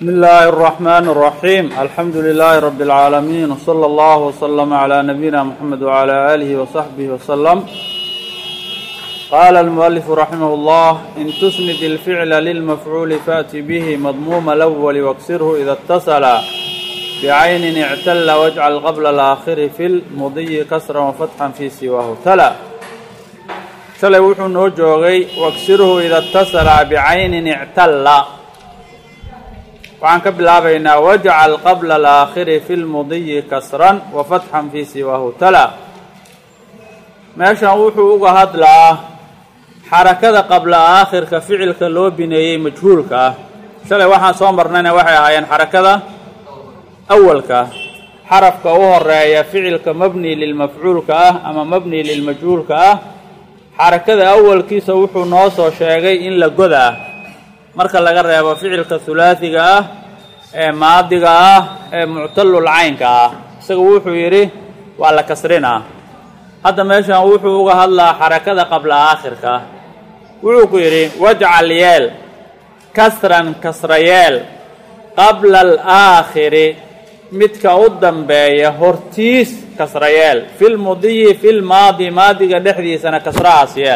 بسم الله الرحمن الرحيم الحمد لله رب العالمين وصلى الله وسلم على نبينا محمد وعلى آله وصحبه وسلم قال المؤلف رحمه الله إن تسند الفعل للمفعول فأت به مضموم الأول واكسره إذا اتصل بعين اعتل واجعل قبل الآخر في المضي كسرا وفتحا في سواه تلا shalay wuxuu noo joogay waksirhu ida اtasala bicaynin ictalla waxaan ka bilaabaynaa wajcal qabla alaakhiri fi lmudiyi kasran wa fatxan fii siwaahu tala meeshan wuxuu uga hadlaa xarakada qabla aakhirka ficilka loo bineeyey majhuulka ah shalay waxaan soo marnayna waxay ahaayeen xarakada awalka xarafka u horeeya ficilka mabni lilmafcuulka ah ama mabni lilmajhuulka ah xarakada awalkiisa wuxuu noo soo sheegay in la godaa marka laga reebo ficilka hulaasiga ah ee maadiga ah ee muctallul caynka ah isaga wuxuu yidhi waa la kasrinaa hadda meeshan wuxuu uga hadlaa xarakada qabla aakhirka wuxuu ku yidhi wajcal yeel kasran kasra yeel qabla alaakhiri midka u dambeeya hortiis kasra yeel filmudiyi filmaadi maadiga dhexdiisana kasrahaas yeel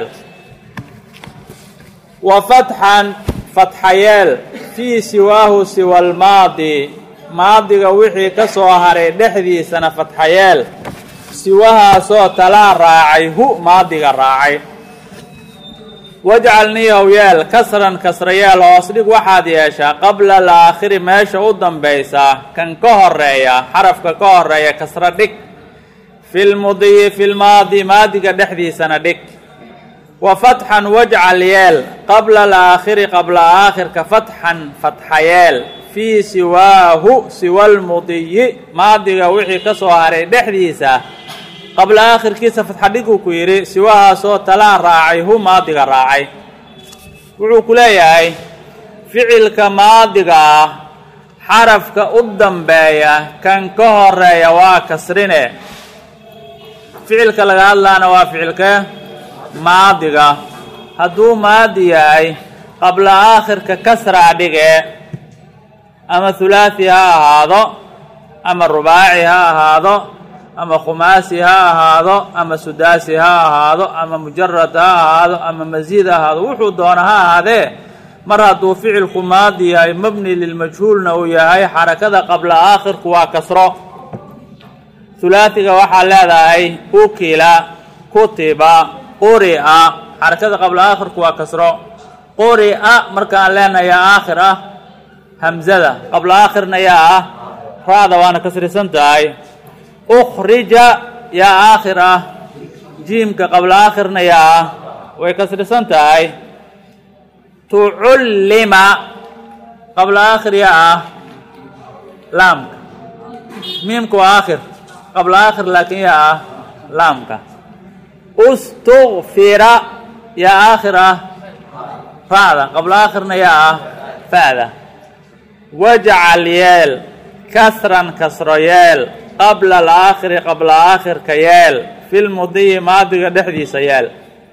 wa fatxan fatxa yeel fii siwaahu siwa almaadi maadiga wixii ka soo haray dhexdiisana fatxa yeel siwahaasoo talaa raacay hu maadiga raacay wajcal niyow yeel kasran kasra yeel hoos dhig waxaad yeeshaa qabla alaakhiri meesha u dambaysa kan ka horeeya xarafka ka horeeya kasra dhig filmudiyi filmaadi maadiga dhexdiisana dhig wa fatxan wajcal yeel qabla alaakhiri qabla aakhirka fatxan fatxa yeel fii siwaahu siwa lmudiyi maadiga wixii ka soo haray dhexdiisa qabla aakhirkiisa fatxa dhiguu ku yidhi siwahaasoo talaa raacay hu maadiga raacay wuxuu ku leeyahay ficilka maadiga ah xarafka u dambeeya kan ka horeeya waa kasrine ficilka laga hadlaana waa ficilka maadiga hadduu maadi yahay qabla aakhirka kasraa dhige ama hulaasi ha ahaado ama rubaaci ha ahaado ama khumaasi ha ahaado ama sudaasi ha ahaado ama mujarad ha ahaado ama masiid ha ahaado wuxuu doona ha ahaadee mar hadduu ficilku maadi yahay mabni lilmajhuulna uu yahay xarakada qabla aakhirku waa kasro hulaasiga waxaa leedahay ukila kutiba quri'a xarakada qabla aakhirku waa kasro quri'a markaan leenahay yaa aakhir ah hamzada qabla aakhirna yaa ah ra-da waana kasrisan tahay ukhrija yaa aakhir ah jiimka qabla aakhirna yaa ah way kasrisan tahay tucullima qabla aakhir yaa ah laamka miimka waa aakhir qabla aakhir laakiin yaa ah laamka ustukfira yaa aakhir ah ra-da qabla aakhirna yaa ah fa'da wajcal yeel kasran kasro yeel qabla alaakhiri qabla aakhirka yeel filmudiyi maadiga dhexdiisa yeel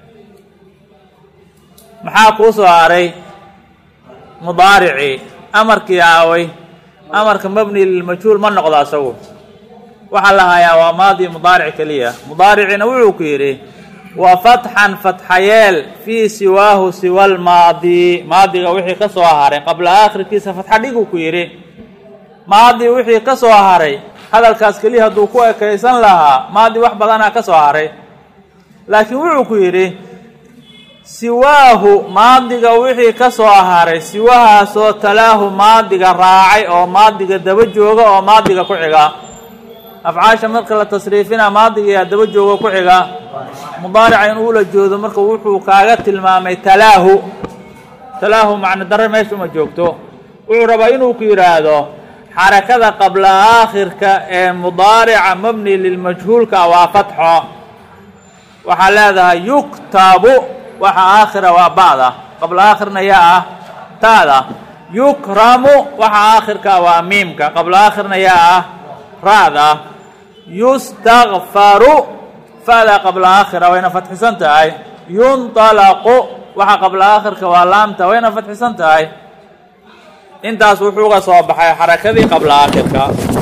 maxaa kuu soo haray mudaaricii amarkii aaway amarka mabni lilmajhuul ma noqdo asagu waxaa la hayaa waa maadi mudaaric keliya mudaaricina wuxuu ku yidhi wa fatxan fatxa yeel fii siwaahu siwa lmaadi maadiga wixii ka soo haray qabla aakhirkiisa fatxa dhiguu ku yidhi maadi wixii ka soo haray hadalkaas keliya hadduu ku ekaysan lahaa maadi wax badanaa ka soo haray laakiin wuxuu ku yidhi siwaahu maadiga wixii ka soo haray siwahaasoo talaahu maadiga raacay oo maadiga daba jooga oo maadiga ku xiga afcaasha marka la tasriifina maadiga yaa daba jooga ku xiga mudaarica in uula joodo marka wuxuu kaaga tilmaamay talaahu talaahu macno darre meesha uma joogto wuxuu rabaa inuu ku yidhaahdo xarakada qabla aakhirka ee mudaarica mabni lilmajhuulka waa fatxo waxaa leedahay yuktabu waxa aakhira waa ba'da qabla aakhirna yaa ah taada yukramu waxa aakhirka waa miimka qabla aakhirna yaa ah ra'da yustakfaru fa'da qabla aakhira wayna fatxisan tahay yunطalaqu waxa qabla aakhirka waa laamta wayna fatxisan tahay intaas wuxuu uga soo baxay xarakadii qabla aakhirka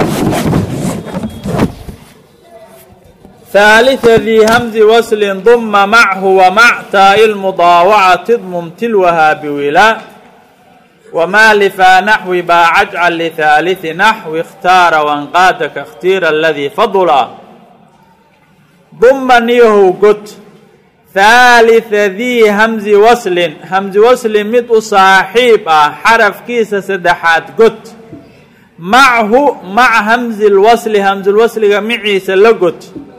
ثالثa dii hmzi waslin duma machu wamac taa'i lmudaawacati dmum tilwaha biwila wma lifaa naxwi baa cajcal lihaaliثi naxwi اkhtaara wanqaada kaاkhtiira aladii fadula duma niyahow god haalitha dii hamzi waslin hamzi waslin mid u saaxiib ah xarafkiisa saddexaad god machu mac hamzi lwasli hamzulwasliga miciisa la god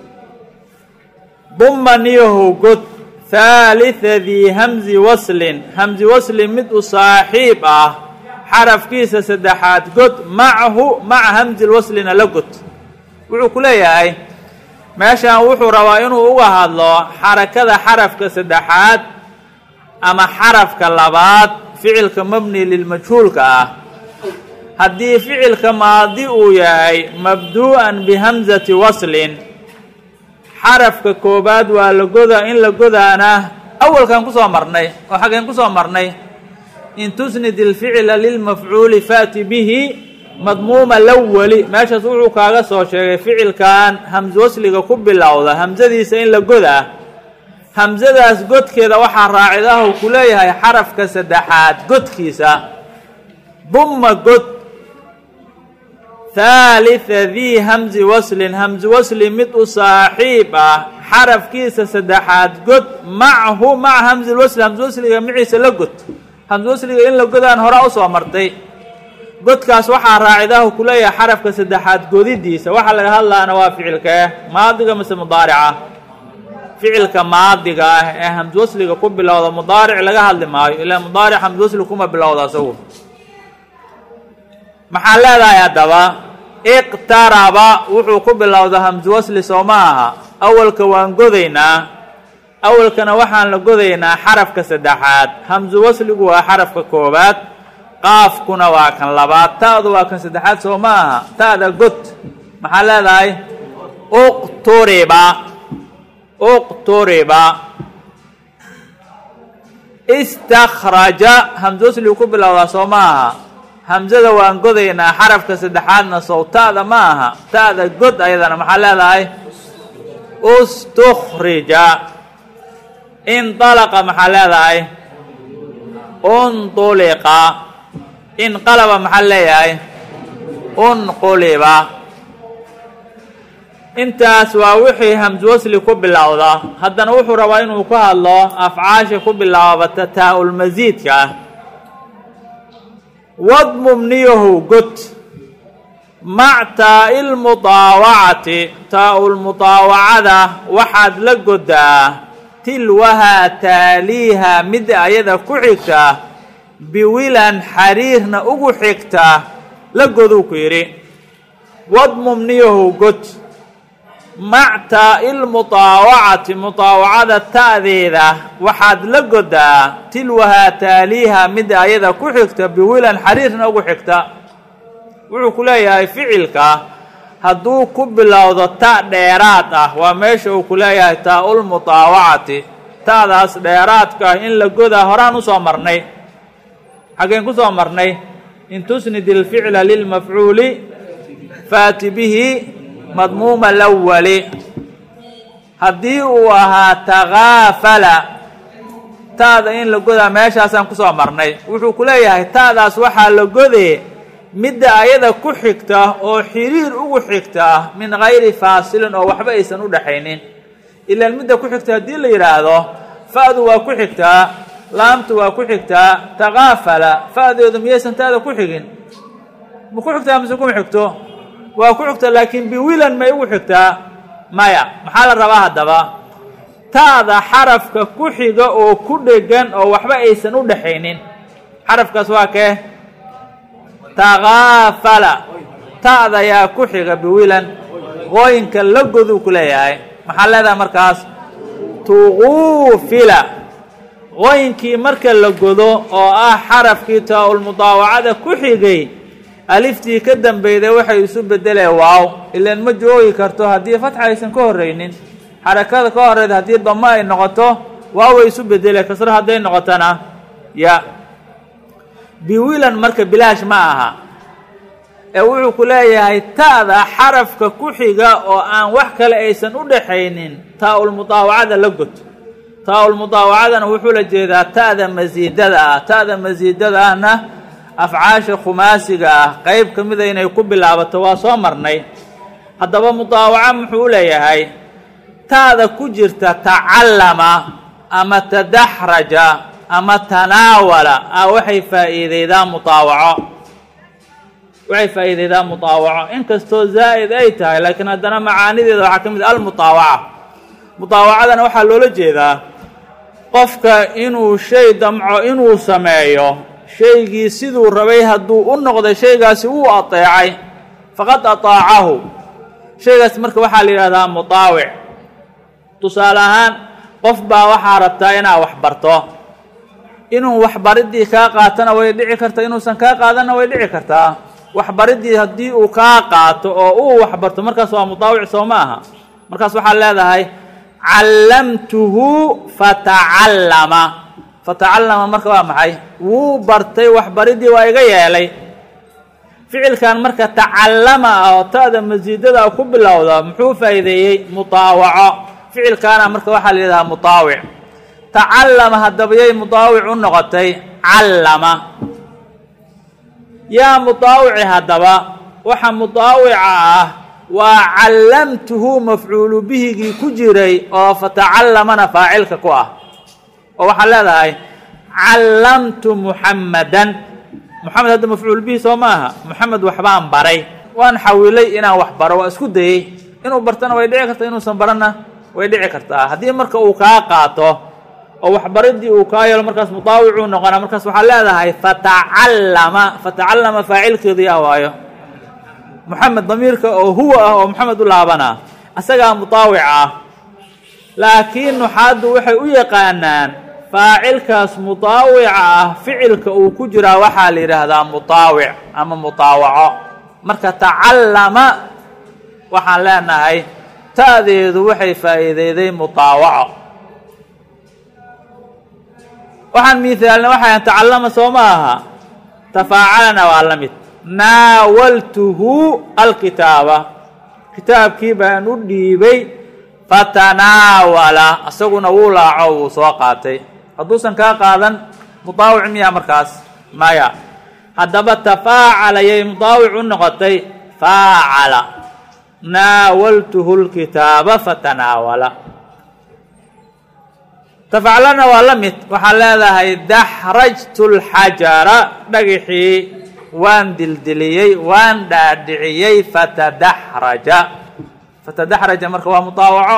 duma niyahow god haalitha dii hamzi waslin hamzi waslin mid u saaxiib ah xarafkiisa saddexaad god machu maca hamzi lwaslina la god wuxuu ku leeyahay meeshan wuxuu rabaa inuu uga hadlo xarakada xarafka saddexaad ama xarafka labaad ficilka mabni lilmajhuulka ah haddii ficilka maadi uu yahay mabduu'an bihamzati waslin xarafka koobaad waa la godaa in la godaana awalkan kusoo marnay oo xaggeen kusoo marnay in tusnid ilficla lilmafcuuli faati bihi madmuuma lawali meeshaas wuxuu kaaga soo sheegay ficilkan hamse wasliga ku bilowda hamsadiisa in la godaa hamsadaas godkeeda waxaa raacidahu ku leeyahay xarafka saddexaad godkiisa duma god haalitha dii hamzi waslin hamzi wasli mid u saaxiib ah xarafkiisa saddexaad god machu maca hamzi wasli hamzi wasliga maciisa la god hamzi wasliga in la godaan horaa usoo martay godkaas waxaa raacidahu ku leeyahay xarafka saddexaad godidiisa waxaa laga hadlaana waa ficilkee maadiga mise mudaarica ficilka maadiga ah ee hamzi wasliga ku bilowda mudaaric laga hadli maayo ilaa mudaaric hamzi wasli kuma bilowda isagu maxaa leedahay haddaba iqtaraba wuxuu ku bilowda hamsi wasli soo ma aha awalka waan godaynaa awalkana waxaan la godaynaa xarafka saddexaad hamsu wasligu waa xarafka koobaad qaafkuna waa kan labaad ta'du waa kan saddexaad soo ma aha ta'da god maxaa leedahay uqturiba uqturiba istakraja hamsi wasligu ku bilowdaa soo ma aha hamsada waan godaynaa xarafka saddexaadna sow ta'da ma aha ta'da god ayadana maxaa leedahay ustukhrija indalaqa maxaa leedahay untuliqa inqalaba maxaa leeyahay unquliba intaas waa wixii hamsi wasli ku bilowda haddana wuxuu rabaa inuu ku hadlo afcaasha ku bilaabata taa-ulmasiidka ah wadmum niyahow god mac taa'i lmudaawacati taa-ulmudaawacada waxaad la godaa tilwahaa taaliiha mid ayada ku xigta biwilan xariirna ugu xigta la goduu ku yidhi wadmum niyahow god mac taa'i lmudaawacati mudaawacada ta'deeda waxaad la godaa tilwahaa taaliiha mid ayada ku xigta biwilan xariirna ugu xigta wuxuu ku leeyahay ficilka hadduu ku bilowdo ta' dheeraad ah waa meesha uu ku leeyahay taa-ulmudaawacati ta'daas dheeraadka ah in la godaa horaan usoo marnay xaggeen ku soo marnay in tusnid ilficla lilmafcuuli faati bihi madmuuma lawali haddii uu ahaa takaafala ta'da in la godaa meeshaasaan kusoo marnay wuxuu ku leeyahay ta'daas waxaa la godee midda ayada ku xigta oo xiriir ugu xigta min gayri faasilin oo waxba aysan u dhaxaynin ilaan midda ku xigta haddii la yidhaahdo fa'du waa ku xigtaa laamtu waa ku xigtaa takaafala fa'deedu miyaysan ta'da ku xigin ma ku xigtaa mise kuma xigto waa ku xigtaa laakiin biwilan may ugu xigtaa maya maxaa la rabaa haddaba ta'da xarafka ku xiga oo ku dhegan oo waxba aysan u dhaxaynin xarafkaas waa kee takaafala ta'da yaa ku xiga biwilan qooyinka la goduu ku leeyahay maxaa leedahay markaas tuquufila qooyinkii marka la godo oo ah xarafkii taa-ulmudaawacada ku xigay aliftii ka dambeyday waxay isu bedeleen waaw ilaan ma joogi karto haddii fatxa aysan ka horreynin xarakada ka horeyda haddii damo ay noqoto waaw way isu bedeleen kasro hadday noqotona ya biwilan marka bilaash ma aha ee wuxuu ku leeyahay ta'da xarafka ku xiga oo aan wax kale aysan u dhaxaynin taa-ulmudaawacada la god taa-ulmudaawacadana wuxuu la jeedaa ta'da masiidada ah ta'da masiidada ahna afcaasha khumaasiga ah qeyb ka mida inay ku bilaabato waa soo marnay haddaba mudaawaco muxuu u leeyahay ta'da ku jirta tacallama ama tadaxraja ama tanaawala ah waxay faa'iideydaa mudaawaco waxay faa'iideydaa mudaawaco inkastoo zaa'id ay tahay laakiin haddana macaanideeda waxaa ka mid almudaawaca mudaawacadana waxaa loola jeedaa qofka inuu shay damco inuu sameeyo shaygii siduu rabay hadduu u noqday shaygaasi wuu ateecay faqad ataacahu shaygaas marka waxaa la yidhahdaa mudaawic tusaale ahaan qof baa waxaa rabtaa inaad wax barto inuu waxbariddii kaa qaatana way dhici kartaa inuusan kaa qaadanna way dhici kartaa waxbariddii haddii uu kaa qaato oo uu waxbarto markaas waa mudaawic soo ma aha markaas waxaad leedahay callamtuhu fatacallama fatacallama marka waa maxay wuu bartay waxbariddii waa iga yeelay ficilkan marka tacallama ah oo ta'da masiidada ku bilowda muxuu faa'iideeyey mudaawaco ficilkaana marka waxaa la yidhahaa mudaawic tacallama haddaba yay mudaawic u noqotay callama yaa mudaawici haddaba waxa mudaawica ah waa callamtuhu mafcuulu bihigii ku jiray oo fatacallamana faacilka ku ah oo waxaad leedahay callamtu muxammadan moxamed hadda mafcuul bihi soo maaha moxamed waxbaan baray waan xawilay inaan wax baro waa isku dayey inuu bartana way dhici kartaa inuusan baranna way dhici kartaa haddii marka uu kaa qaato oo waxbaridii uu kaa yeelo markaas mudaawicuu noqonaa markaas waxaad leedahay fatacallama fatacallama faacilkeedii ah waayo moxamed damiirka oo huwa ah oo moxamed u laabanaa asagaa mudaawic ah laakiin nuxaaddu waxay u yaqaanaan faacilkaas mudaawica ah ficilka uu ku jiraa waxaa la yidhaahdaa mudaawic ama mudaawaco marka tacallama waxaan leenahay ta'deedu waxay faa'iideyday mudaawaco waxaan miithaalna waxay tacallama soo ma aha tafaacalana waa la mid naawaltuhu alkitaaba kitaabkii baan u dhiibay fatanaawala isaguna wuu laaco wuu soo qaatay hadduusan kaa qaadan mudaawic miya markaas maya haddaba tafaacala yay mudaawic u noqotay faacala naawaltuhu lkitaaba fatanaawala tafaclana waa la mid waxaad leedahay daxrajtu lxajara dhagixii waan dildiliyey waan dhaadhiciyey fatadaxraja fatadaxraja marka waa mudaawaco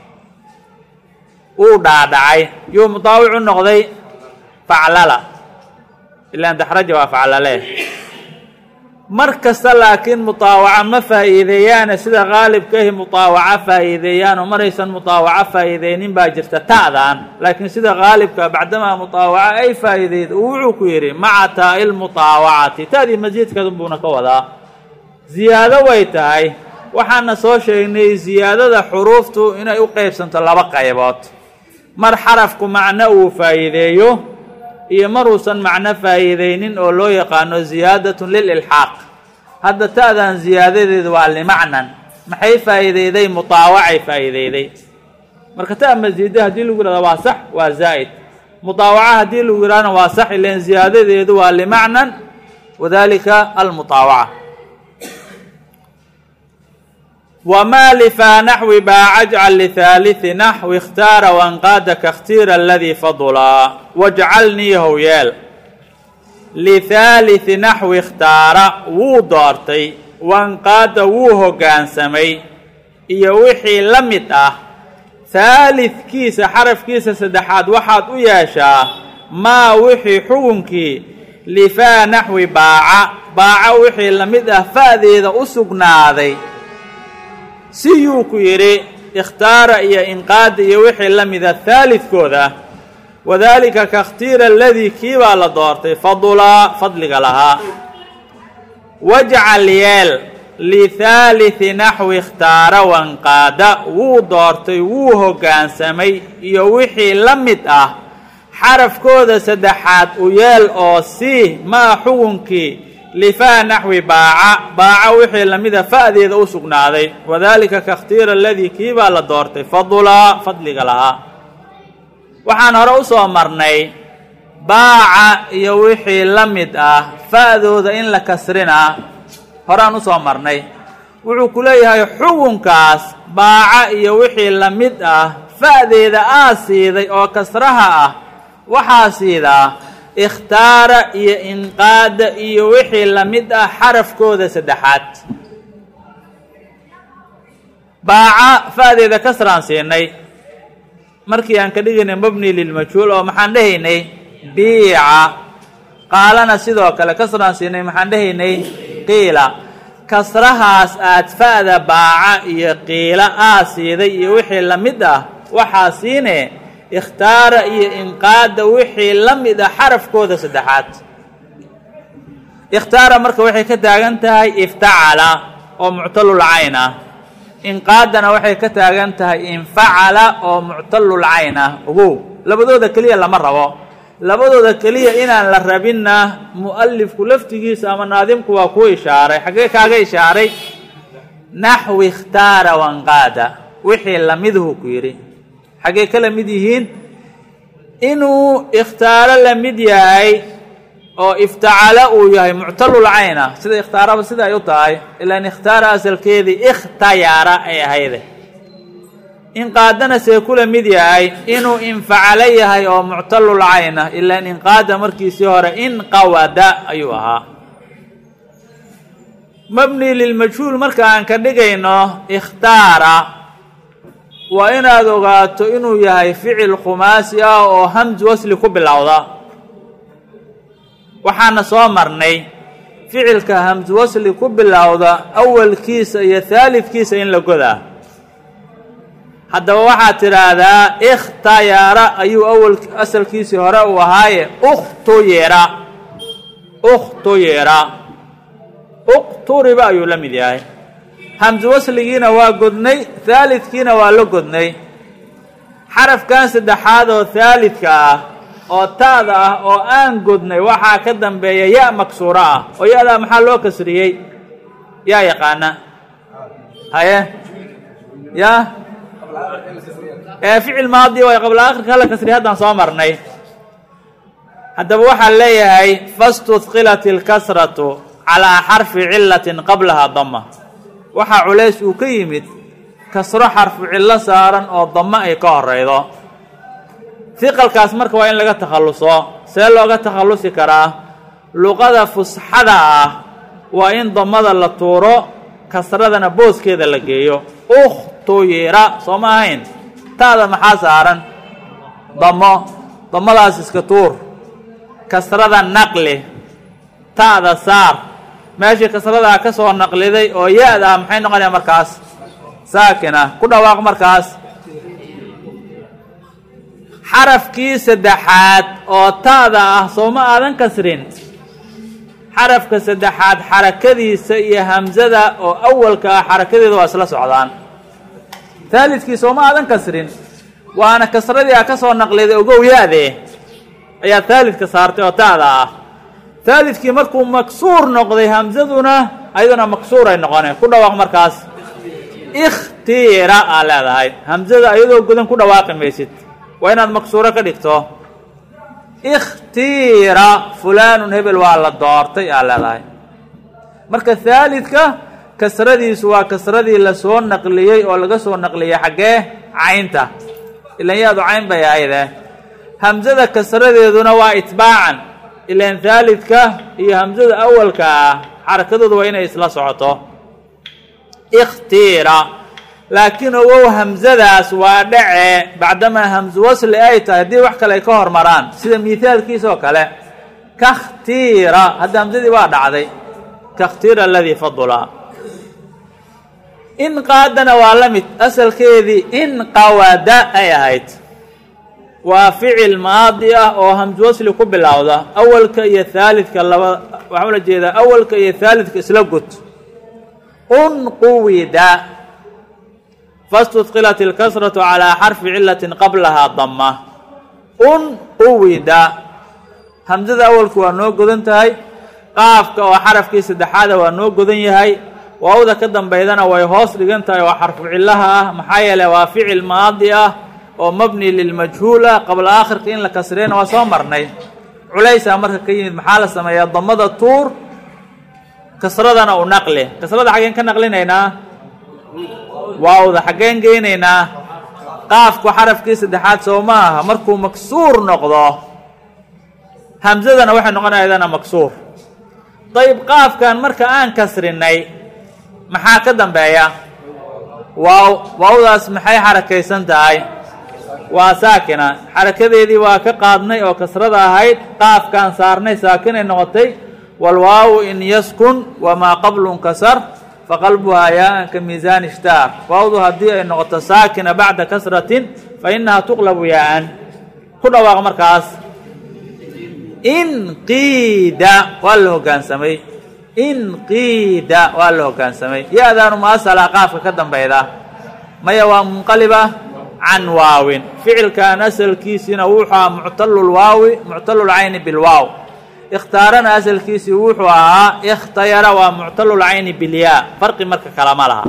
uu dhaadhacay yuu mudaawic u noqday faclala ilaan daxraja waa faclale mar kasta laakiin mudaawaca ma faa'iideeyaane sida qaalibkahi mudaawaca faa'iideeyaan oo maraysan mudaawaco faa'iideynin baa jirta ta'dan laakiin sida qaalibka bacdamaa mudaawaca ay faa'iideyd uu wuxuu ku yidhi maca taa'i lmudaawacati ta'dii masiidkeedun buuna ka wadaa ziyaado way tahay waxaana soo sheegnay ziyaadada xuruuftu inay u qeybsanto laba qaybood mar xarafku macno uu faa'iideeyo iyo maruusan macno faa'iideynin oo loo yaqaano ziyaadatun lililxaaq hadda ta'dan ziyaadadeedu waa limacnan maxay faa'iideyday mudaawacay faa'iideyday marka ta masiida haddii lagu yihahdo waa sax waa zaa'id mudaawaca haddii lagu yidhahdona waa sax ilan ziyaadadeedu waa limacnan wadalika almudaawaca wma lifaa naxwi baaca ajcal lihaaliثi naxwi اkhtaara wanqaada kakhtiira aladii fadulaa wajcalnii howyeel lihaaliثi naxwi ikhtaara wuu doortay wanqaada wuu hoggaansamay iyo wixii la mid ah haalidkiisa xarafkiisa saddexaad waxaad u yeeshaa maa wixii xugunkii lifaa naxwi baaca baaca wixii la mid ah fa'deeda u sugnaaday siyuu ku yidhi ikhtaara iyo inqaada iyo wixii la mida haalidkooda wadaalika kakhtiira aladii kii baa la doortay fadulaa fadliga lahaa wajcal yeel lihaaliثi naxwi ikhtaara wanqaada wuu doortay wuu hoggaansamay iyo wixii la mid ah xarafkooda saddexaad u yeel oo sii maa xugunkii lifaa naxwi baaca baaca wixii lamida fa'deeda u sugnaaday wadaalika kakhtiira aladii kii baa la doortay fadulaa fadliga lahaa waxaan hore u soo marnay baaca iyo wixii la mid ah fa'dooda in la kasrinaa horeaan u soo marnay wuxuu ku leeyahay xugunkaas baaca iyo wixii la mid ah fa'deeda aa siiday oo kasraha ah waxaa siidaa ikhtaara iyo inqaada iyo wixii la mid ah xarafkooda saddexaad baaca fa'deeda kasraan siinay markii aan ka dhigaynay mabni lilmajhuul oo maxaan dhehaynay biica qaalana sidoo kale kasraan siinay maxaan dhehaynay qiila kasrahaas aad fa'da baaca iyo qiila aa siiday iyo wixii la mid ah waxaa siine ikhtaara iyo inqaada wixii la mid ah xarafkooda saddexaad ikhtaara marka waxay ka taagan tahay iftacala oo muctalul cayn ah inqaadana waxay ka taagan tahay infacala oo muctalul cayn ah ogow labadooda keliya lama rabo labadooda keliya inaan la rabinna mu'alifku laftigiisa ama naadimku waa kuu ishaaray xaggee kaaga ishaaray naxwi ikhtaara wanqaada wixii lamiduhu ku yidhi xaggee ka la mid yihiin inuu ikhtaaro la mid yahay oo iftacala uu yahay muctalul cayna sida ikhtaaraba sida ay u tahay ilaan ikhtaara asalkeedii ikhtayara ay ahayde inqaadana see kula mid yahay inuu infacalo yahay oo muctalul cayna ilaan inqaada markiisii hore inqawada ayuu ahaa mabni lilmajhuul marka aan ka dhigayno ikhtaara waa inaad ogaato inuu yahay ficil khumaasi ah oo hamsi wasli ku bilowda waxaana soo marnay ficilka hamsi wasli ku bilowda awalkiisa iyo haalidkiisa in la godaa haddaba waxaad tidhaahdaa ikhtayara ayuu awal asalkiisii hore uu ahaaye ukhtuyira ukhtuyira uqturiba ayuu la mid yahay hamsi wasligiina waa godnay haalidkiina waa la godnay xarafkan saddexaad oo haalidka ah oo taada ah oo aan godnay waxaa ka dambeeya ya maksuuro ah oo ya-daa maxaa loo kasriyey yaa yaqaana haye ya ee ficil maadi way qabla akhirka hala kasriya haddaan soo marnay haddaba waxaa leeyahay fastudqilat ilkasratu calaa xarfi cilatin qablaha dama waxaa culays uu ka yimid kasro xarfu cillo saaran oo damo ay ka horeydo hiqalkaas marka waa in laga takhalluso see looga takhallusi karaa luqada fusxada ah waa in damada la tuuro kasradana booskeeda la geeyo ukhtuyira soo ma ahayn taada maxaa saaran damo damadaas iska tuur kasrada naqli ta'da saar meeshii kasradaa ka soo naqliday oo ya-da ah maxay noqonaya markaas saakina ku dhawaaq markaas xarafkii saddexaad oo taada ah soo ma aadan kasrin xarafka saddexaad xarakadiisa iyo hamsada oo awalka ah xarakadeeda waa isla socdaan haalidkii soo ma aadan kasrin waana kasradii a ka soo naqliday ogow ya-dee ayaa haalidka saartay oo taada ah haalidkii markuu maksuur noqday hamsaduna ayaduna maksuuray noqoneen ku dhawaaq markaas ikhtiira aa leedahay hamsada ayadoo godan ku dhawaaqi maysid waa inaad maksuuro ka dhigto ikhtiira fulaanun hebel waa la doortay aa leedahay marka haalidka kasradiisu waa kasradii lasoo naqliyey oo laga soo naqliyey xaggee caynta ilan yaadu cayn bay ahayde hamsada kasradeeduna waa itbaacan ilan haalidka iyo hamsada awalka ah xarakadoodu waa inay isla socoto ikhtiira laakiin ogow hamsadaas waa dhace bacdamaa hamsu wasli ay tahay haddii wax kale ay ka hormaraan sida miithaalkiisa oo kale kakhtiira hadda hamsadii waa dhacday kakhtiira aladii fadula in qaadana waa la mid asalkeedii in qawada ay ahayd waa ficil maadi ah oo hamsu wasli ku bilowda awalka iyo haalidka laba waxaa ula jeedaa awalka iyo haalidka isla gud unquwida fastudqilat ilkasratu calaa xarfi cilatin qablahaa dama unquwida hamsada awalku waa noo godan tahay qaafka oo xarafkii saddexaada waa noo godan yahay waawda ka dambaydana way hoos dhigan tahay oo xarfu cillaha ah maxaa yeeley waa ficil maadi ah oo mabni lilmajhuul ah qabla aakhirka in la kasriyana waa soo marnay culaysaa marka ka yimid maxaa la sameeyaa damada tuur kasradana u naqli kasrada xaggeen ka naqlinaynaa waawda xaggeen geynaynaa qaafku xarafkii saddexaad soo ma aha markuu maksuur noqdo hamsadana waxay noqonaydana maksuur dayib qaafkan marka aan kasrinay maxaa ka dambeeya waaw waawdaas maxay xarakaysan tahay waa saakina xarakadeedii waa ka qaadnay oo kasrada ahayd qaafkaan saarnay saakinay noqotay walwaawu in yaskun wamaa qablu nkasar faqalbuhaa yaaan ka miisaan ishtaar waawdu haddii ay noqoto saakina bacda kasratin fa inahaa tuqlabu yaaan ku dhawaaq markaas inqiida waa la hoggaansamay inqiida waa la hoggaansamay ya-daanu muasala qaafka ka dambayda maya waa munqaliba can waawin ficilkan asalkiisiina wuxuu ahaa muctalulwaawi muctalulcayni bilwaaw ikhtaarana asalkiisii wuxuu ahaa ikhtayara waa muctalulcayni bilyaa farqi marka kalama laha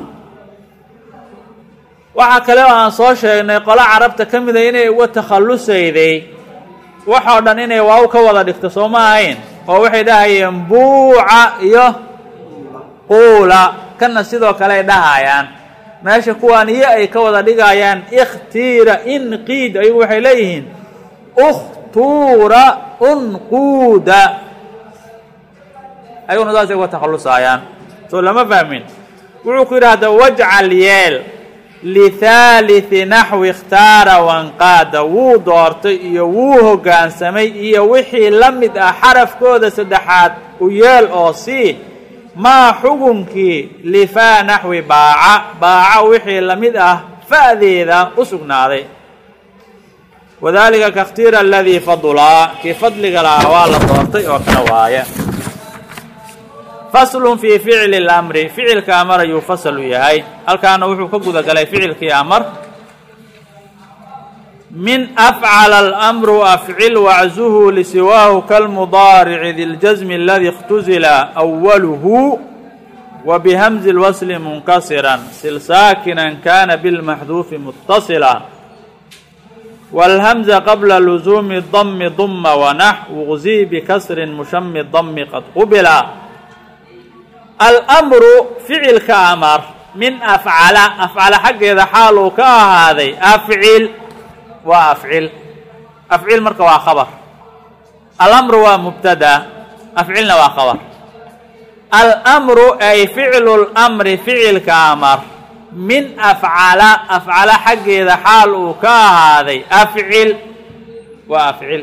waxaa kale oo aan soo sheegnay qolo carabta ka mida inay uga takhallusayday waxoo dhan inay waaw ka wada dhigto soo ma ahayn oo waxay dhahayeen buuca iyo quula kana sidoo kale ay dhahayaan meesha kuwaan iyo ay ka wada dhigayaan ikhtiira inqiid ayagu waxay leeyihiin ukhtuura unquuda ayaguna saasay uga takhallusaayaan soo lama fahmin wuxuu ku yidhaahda wajcal yeel lithaalithi naxwi ikhtaara wanqaada wuu doortay iyo wuu hoggaansamay iyo wixii la mid ah xarafkooda saddexaad u yeel oo sii maa xugunkii lifaa naxwi baaca baaca wixii la mid ah fa'deeda u sugnaaday wadaalika kakhtiira aladii fadulaa kii fadliga lahaa waa la doortay oo kala waaya faslun fii ficli اlamri ficilka amar ayuu fasal u yahay halkaana wuxuu ka guda galay ficilkii amar min afcala alamru afcil waczuhu lisiwaahu kalmudaarici di ljasmi aladi اktuzila أwaluhu wa bihamzi اlwasli munkasiran sil saakinan kana bilmaxduufi mutasila wاlhamza qabla luzuumi dami duma wanax wugzi bikasrin mushami dami qad qubila almru ficilka amar min afcala afcala xaggeeda xaal uu ka ahaaday afcil waa afcil afcil marka waa khabar alamru waa mubtada afcilna waa khabar almru ay ficlu lmri ficilka amar min afcala afcala xaggeeda xaal uu ka ahaaday afcil waa afcil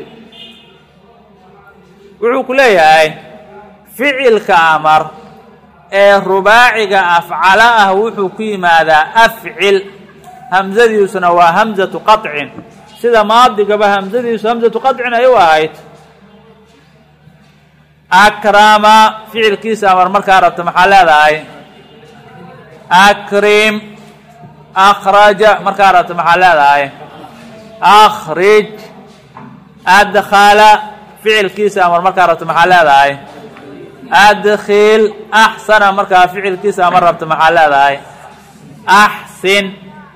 wuxuu ku leeyahay ficilka amar ee rubaaciga afcala ah wuxuu ku yimaadaa afcil hamsadiisuna waa hamzatu qaطcin sida maadigaba hamsadiisu hamzatu qaطcin ay u ahayd akrama ficilkiisa amar markaa rabta maxaa leedahay akrim akraja markaa rabta maxaa leedahay akrij adkhala ficilkiisa amar markaa rabta maxaa leedahay adkil axsana markaa ficilkiisa ama rabta maxaa leedahay axsin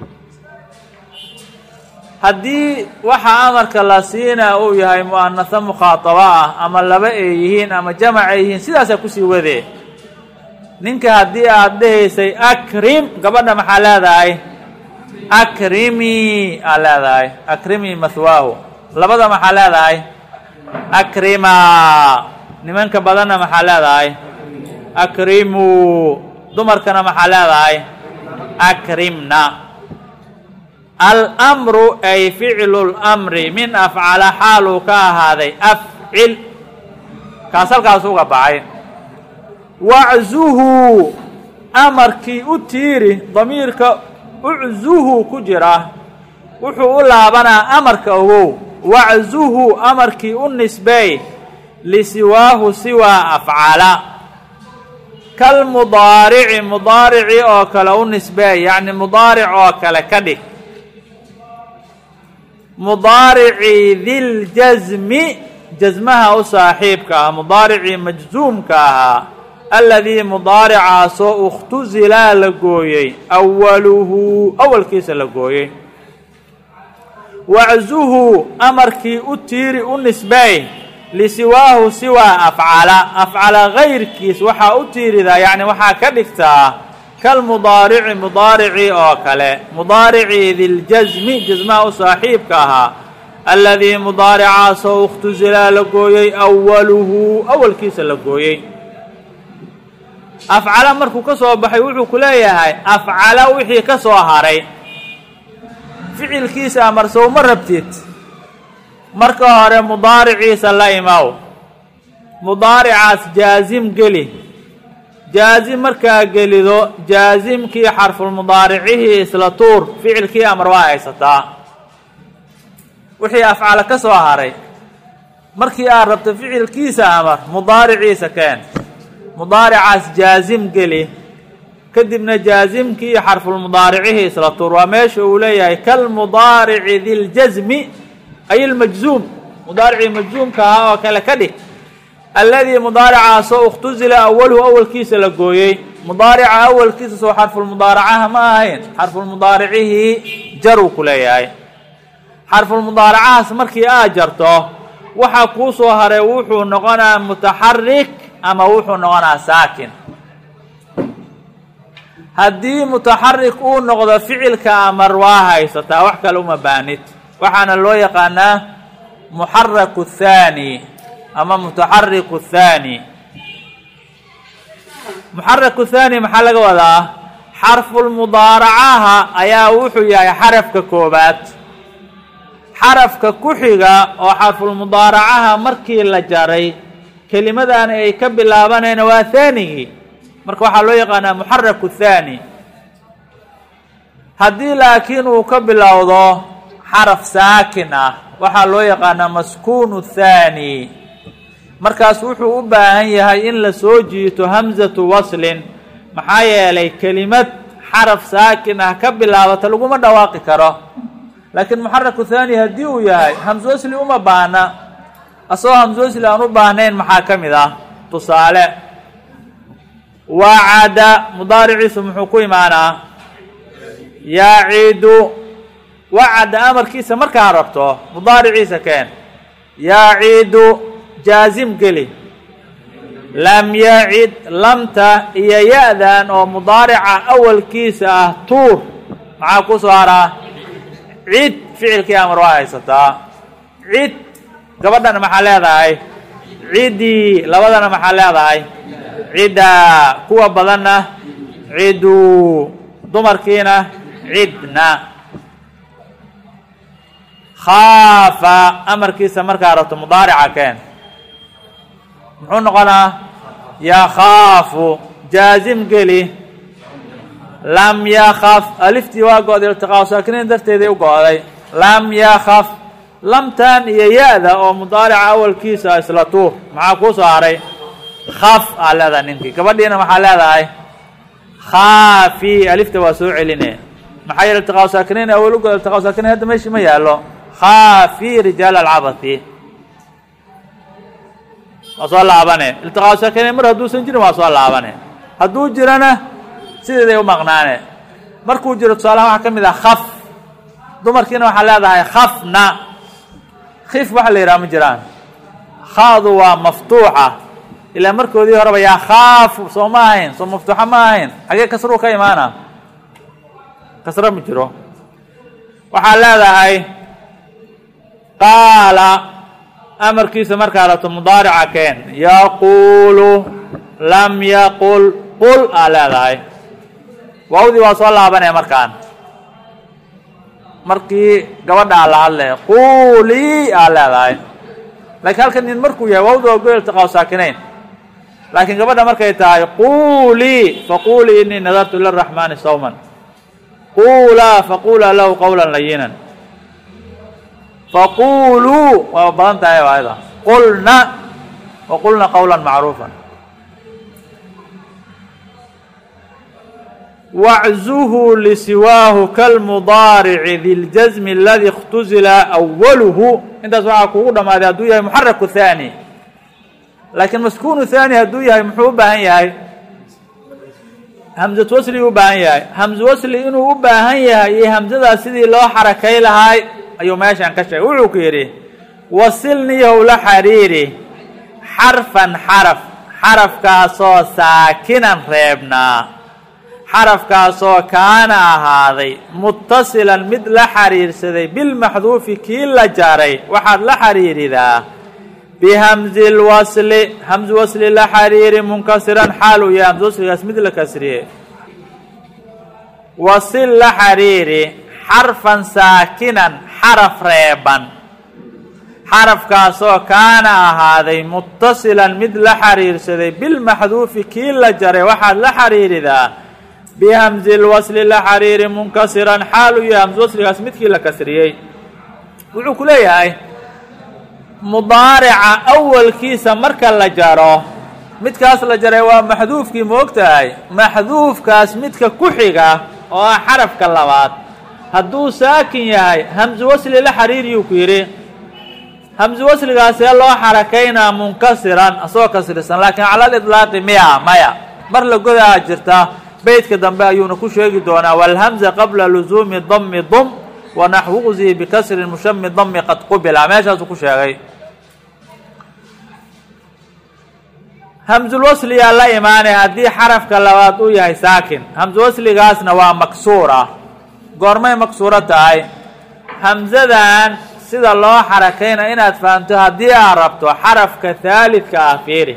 haddii waxa amarka la siinaa uu yahay mu'anasa mukhaataba ah ama laba ay yihiin ama jamac ay yihiin sidaasaa kusii wadee ninka haddii aad dhehaysay akrim gabadha maxaa leedahay akrimi aa leedahay akrimi mahwaahu labada maxaa leedahay akrima nimanka badanna maxaa leedahay akrimuu dumarkana maxaa leedahay akrimna almru ay ficlu lmri min afcala xaaluu ka ahaaday afcil kaas halkaas uga baxay waczuhu amarkii u tiiri damiirka uczuhu ku jira wuxuu u laabanaa amarka ogow waczuhu amarkii u nisbeey lisiwaahu siwaa afcala kalmudaarici mudaarici oo kale u nisbeey yacni mudaaric oo kale ka dhig mudaaricii diljasmi jasmaha u saaxiibka ah mudaaricii majzuumka ahaa aladii mudaaricaasoo ikhtusilaa la gooyey awaluhu awalkiisa la gooyey waczuhu amarkii u tiiri u nisbeey lisiwaahu siwaa afcala afcala gayrkiis waxaa u tiiridaa yacni waxaa ka dhigtaa kalmudaarici mudaaricii oo kale mudaaricii diljasmi jasmaha u saaxiibka ahaa aladii mudaaricaasoo ikhtusilaa la gooyey awaluhu awalkiisa la gooyey afcala markuu ka soo baxay wuxuu ku leeyahay afcala wixii ka soo haray ficilkiisa amarsow ma rabtid marka hore mudaariciisa la imow mudaaricaas jaasim geli jaasim markaa gelido jaasimkii xarfulmudaaricihii isla tuur ficilkii amar waa haysataa wixii afcala ka soo haray markii aad rabto ficilkiisa amar mudaariciisa keen mudaaricaas jaasim geli kadibna jaasimkii iyo xarfulmudaaricihii isla tuur waa meesha uu leeyahay kalmudaarici diljasmi ay ilmajzuum mudaaricii majzuumka ahaa oo kale ka dhig alladii mudaaricaasoo ikhtusila awaluhu awalkiisa la gooyey mudaarica awalkiisa soo xarfulmudaaracaha ma ahayn xarfulmudaaricihii jaruu ku leeyahay xarfulmudaaracahaas markii aad jarto waxaa kuu soo haray wuxuu noqonaa mutaxarik ama wuxuu noqonaa saakin haddii mutaxarik uu noqdo ficilka amar waa haysataa wax kale uma baanid waxaana loo yaqaanaa muxaraku thaani ama mutaxariku thaani muxaraku thaani maxaa laga wadaa xarfulmudaaracaha ayaa wuxuu yahay xarafka koobaad xarafka ku xiga oo xarfulmudaaracaha markii la jaray kelimadani ay ka bilaabanayna waa thaanigii marka waxaa loo yaqaanaa muxaraku thaani haddii laakiin uu ka bilowdo xaraf saakin ah waxaa loo yaqaanaa maskuunu thaani markaas wuxuu u baahan yahay in la soo jiito hamsatu waslin maxaa yeelay kelimad xaraf saakin ah ka bilaabata laguma dhawaaqi karo laakiin muxaraku thaani haddii uu yahay hamso wasli uma baahna asagoo hamso wasli aan u baahnayn maxaa ka mid ah tusaale wacada mudaariciisu muxuu ku imaanaa yacidu wacada amarkiisa markaa rabto mudaariciisa keen yacidu jaasim geli lam yacid lamta iyo ya-dan oo mudaarica awalkiisa ah tuur maxaa ku soo haraa cid ficilkii amar waa haysataa cid gabadhana maxaa leedahay ciddii labadana maxaa leedahay ciddaa kuwa badanna cidu dumarkiina cidna khaafa amarkiisa markaa rabto mudaarica keen muxuu noqonaa yakhaafu jaasim geli lam yakaf aliftii waa go-day iltiqaa saakiniin darteeday u go-day lam yakaf lamtan iyo ya-da oo mudaarica awalkiisa isla tuur maxaa kuu soo haray khaf aa leedahay ninkii gabadhiina maxaa leedahay khaafi alifta waa soo celine maxaa yeele iltiqaa saakiniin awal u go iltiqaa saakiniin hadda meeshii ma yaallo khaafi rijaal alcabasi waa soo laabane iltiqaa saakiniin mar hadduusan jirin waa soo laabane hadduu jirana sideeday u maqnaane markuu jiro tusaalaha waxaa ka mid ah khaf dumarkiina waxaa leedahay khafna khif waxa la yidhaha ma jiraan khaadu waa maftuuxa ilaa markoodii horeba yaa khaafu soo ma ahayn soo maftuuxa ma ahayn xagee kasruu ka imaana kasro ma jiro waxaa leedahay qaala amarkiisa markaa rabto mudaarica keen yaquulu lam yaqul qul aa leedahay waawdii waa soo laabanaya markaan markii gabadhaa la hadlaya quulii aa leedahay laakiin halkan nin markuu yahay waawda waa go iltiqaa saakinayn laakiin gabadha markay tahay quulii faquulii inii nadartu liraxmaani sawman quulaa faquulaa lahu qawla layinan faquuluu waa badan tahay ayada qulna waqulna qawla macruufa waczuhu lisiwaahu kalmudaarici diljasmi aladi اkhtusila awaluhu intaas waxaa kugu dhammaaday hadduu yahay muxaraku haani laakiin maskuunu haani hadduu yahay muxuu u baahan yahay hamsatu wasli u baahan yahay hamsu wasli inuu u baahan yahay iyo hamsadaas sidii loo xarakay lahay ayuu meeshan ka sheegay wuxuu ku yidhi wasilniyahow la xariiri xarfan xaraf xarafkaasoo saakinan reebnaa xarafkaasoo kaana ahaaday muttasilan mid la xiriirsaday bilmaxduufi kii la jaray waxaad la xiriiridaa bihamzi lwasli hamsu wasli la xiriiri munkasiran xaal uu yahay hamsu wasligaas mid la kasriye wasil la xiriiri xarfan saakinan xaraf reeban xarafkaasoo kaana ahaaday muttasilan mid la xiriirsaday bilmaxduufi kii la jaray waxaad la xiriiridaa bihamzi lwasli la xiriiri munkasiran xaal uu yahay hamsu wasligaas midkii la kasriyey wuxuu ku leeyahay mudaarica awalkiisa marka la jaro midkaas la jaray waa maxduufkii moog tahay maxduufkaas midka ku xiga oo ah xarafka labaad hadduu saakin yahay hamsu wasli la xiriiriyuu ku yidhi hamsu wasligaasee loo xarakaynaa munkasiran asagoo kasrisan laakiin cala lidlaaqi miya maya mar la godaa jirta beytka dambe ayuuna ku sheegi doonaa walhamza qabla luzuumi dami dum wanaxwuqzii bikasri mushami dami qad qubila meeshaasuu ku sheegay hamsulwasliyaa la imaanay haddii xarafka labaad uu yahay saakin hamsulwasligaasna waa maksuura goormay maksuuro tahay hamsadan sida loo xarakayna inaad fahamto haddii aad rabto xarafka haalidka ah fiiri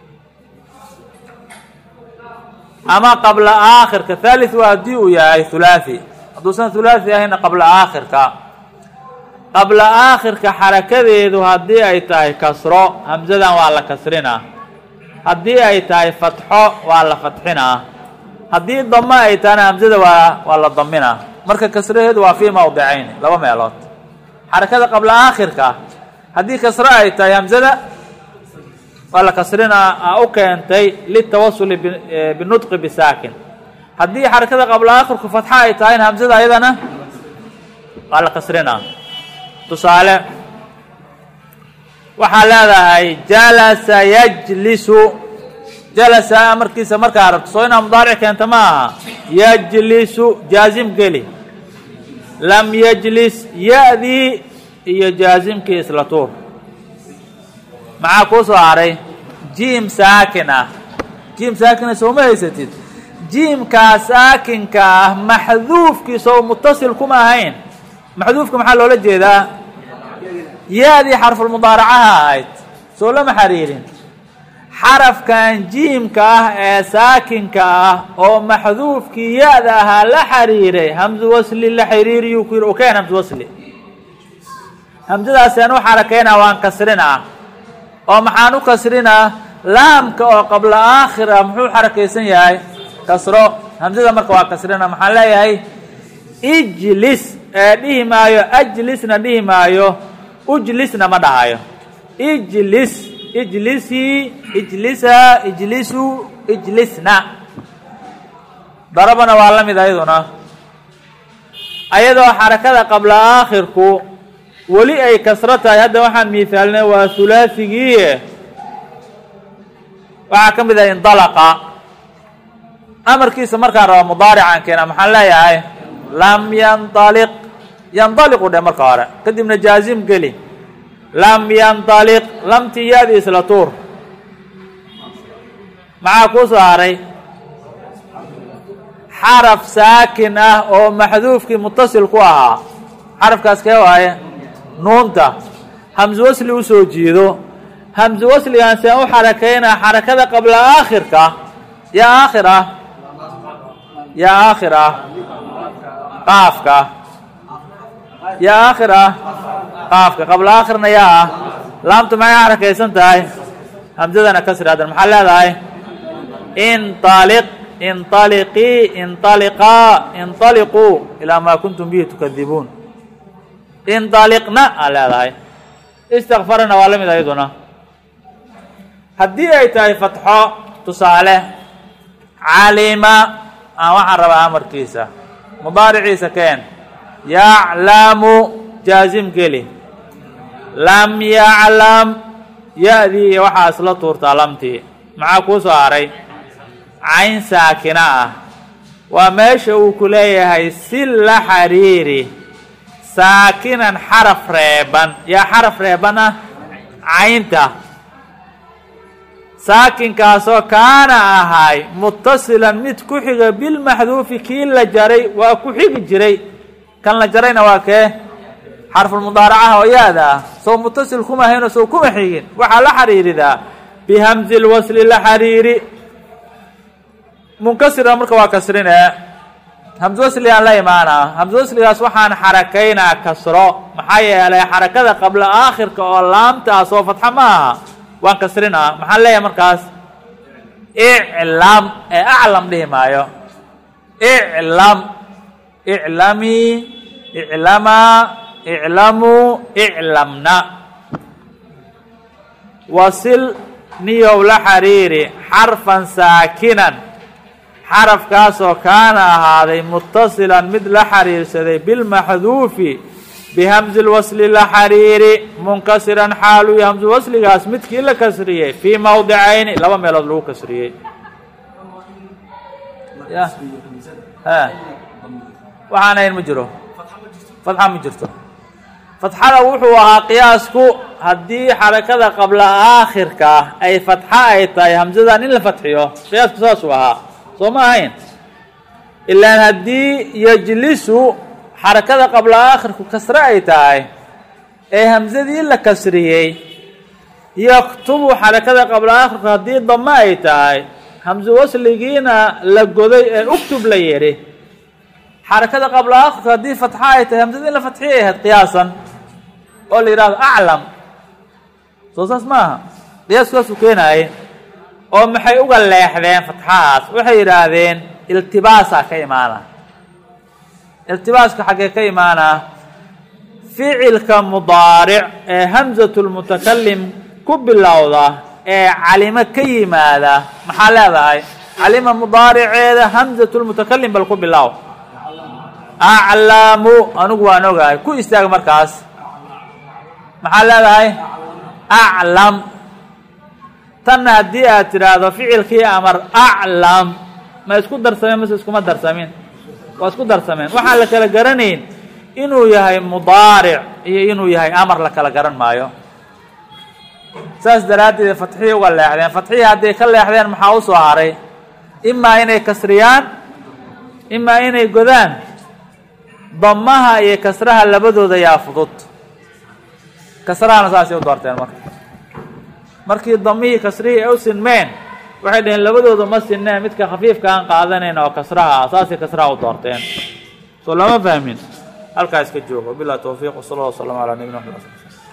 ama qabla aakhirka haalid waa haddii uu yahay hulaathi hadduusan hulaathi ahayna qabla aakhirka qabla aakhirka xarakadeedu haddii ay tahay kasro hamsadan waa la kasrinaa haddii ay tahay fatxo waa la fatxinaa haddii damo ay tahayna hamsada waa waa la daminaa marka kasraheedu waa fii mawdicayn laba meelood xarakada qabla aakhirka haddii kasro ay tahay hamsada waa la kasrinaa a u keentay litawasuli binudqi bisaakin haddii xarakada qabla aakhirku fatxa ay tahayna hamsada ayadana waa la kasrinaa tusaale waxaa leedahay jalasa yajlisu jalasa amarkiisa markaa rabto soo inaa mudaaric keenta ma aha yajlisu jaazim geli lam yajlis ya-dii iyo jaazimkii isla tuur maxaa kuu soo haray jiim saakin ah jiim saakina sooma haysatid jiimkaa saakinka ah maxduufkiisa oo mutasil kuma ahayn maxduufka maxaa loola jeedaa ya-dii xarfulmudaaracaha ahayd soo lama xiriirin xarafkan jiimka ah ee saakinka ah oo maxduufkii ya-da ahaa la xiriiray hamsu wasli la xiriiriyuu ku yidhi ukeen hamsu wasli hamsadaaseen u xarakaynaa waan kasrinaa oo maxaan u kasrinaa laamka oo qabla aakhir ah muxuu xarakaysan yahay kasro hamsada marka waa kasrina maxaan leeyahay ijlis ee dhihi maayo ajlisna dhihi maayo ujlisna ma dhahayo ijlis ijlisii ijlisaa ijlisuu ijlisna darabana waa la mid ayaduna ayadoo xarakada qabla aakhirku weli ay kasro tahay hadda waxaan miisaalnay waa hulaasigii waxaa ka mid ah indalaqa amarkiisa markaan raba mudaarican keena maxaan leeyahay lam yanaliq yandaliqu dhe marka hore kadibna jaazim geli lam yandaliq lamtii yaadi isla tuur maxaa kuu soo haray xaraf saakin ah oo maxduufkii mutasil ku ahaa xarafkaas kee waaye nuunta hamsu wasli usoo jiido hamsu wasligaan see u xarakaynaa xarakada qabla aakhirka yaa aakhir ah yaa aakhir ah qaafka yaa aakhir ah qaafka qabla aakhirna yaa ah laamtu maxay xarakaysan tahay hamsadana kasri haddan maxaa leedahay inaliq inaliqii inaliqaa inaliquu ilaa maa kuntum bihi tukadibuun indaliqna aa leedahay istakfarana waa la mid ayaduna haddii ay tahay fatxo tusaale calima waxaan rabaa amarkiisa mudaariciisa keen yaclamu jaazim geli lam yaclam ya-dii iyo waxaa isla tuurtaa lamtii maxaa kuu soo haray cayn saakina ah waa meesha uu ku leeyahay si la xiriiri saakinan xaraf reeban yaa xaraf reeban ah caynta saakinkaasoo kaana ahay mutasilan mid ku xiga bilmaxduufi kii la jaray waa ku xigi jiray kan la jarayna waa kee xarfulmudaaracaha oo yaada ah soo mutasil kuma hayno soo kuma xigin waxaa la xiriiridaa bihamzi lwasli la xiriiri munkasira marka waa kasrine hamse wasligaan la imaanaa hamse wasligaas waxaan xarakaynaa kasro maxaa yeelay xarakada qabla aakhirka oo laamta ah soo fatxa ma aha waan kasrinaa maxaan leeyahay markaas iclam ee aclam dhihi maayo iclam iclamii iclamaa iclamuu iclamna wasil niyow la xiriiri xarfan saakinan xarafkaasoo kaana ahaaday mutasilan mid la xiriirsaday bilmaxduufi bihamzi lwasli la xiriiri munkasiran xaaluy hamsu wasligaas midkii la kasriyey fii mawdicayni laba meelood lagu kasriyey ya ha waxaan ahayn ma jiro fatxa ma jirto fatxada wuxuu ahaa qiyaasku haddii xarakada qabla aakhirka ay fatxa ay tahay hamsadan in la fatxiyo qiyaasku saasuu ahaa soo ma ahayn ilaan haddii yajlisu xarakada qabla aakhirku kasre ay tahay ee hamsadii la kasriyey yaktubu xarakada qabla aakhirku haddii damo ay tahay hamse wasligiina la goday ee uktub la yidhi xarakada qabla aakhirku haddii fatxa ay tahay hamsadii in la fatxiyay ahayd qiyaasan oo la yidhahdo aclam soo saas ma aha qiyaaskaasuu keenaayay oo maxay uga leexdeen fatxahaas waxay yidhaahdeen iltibaasaa ka imaana iltibaaska xaggee ka imaanaa ficilka mudaaric ee hamsatu lmutakalim ku bilowda ee calimo ka yimaada maxaa leedahay calima mudaariceeda hamsatu lmutakalim bal ku bilow aclamu anigu waan ogahay ku istaag markaas maxaa leedahay aclam tanna haddii aad tidhaahdo ficilkii amar aclam ma isku darsameen mase iskuma darsamin waa isku darsameen waxaan la kala garanayn inuu yahay mudaaric iyo inuu yahay amar la kala garan maayo saas daraaddeed fatxihii uga leexdeen fatxihii hadday ka leexdeen maxaa u soo haray imaa inay kasriyaan imaa inay godaan damaha iyo kasraha labadooda yaa fudud kasrahana saasay u doorteen marka markii damihii kasrihii ay u sinmeen waxay dhaheen labadooda ma sinneen midka khafiifka aan qaadanayn oo kasraha ah saasay kasraha u doorteen soo lama fahmin halkaa iska joogo bilah towfiiq wsala allah waslama calaa nabina maxamed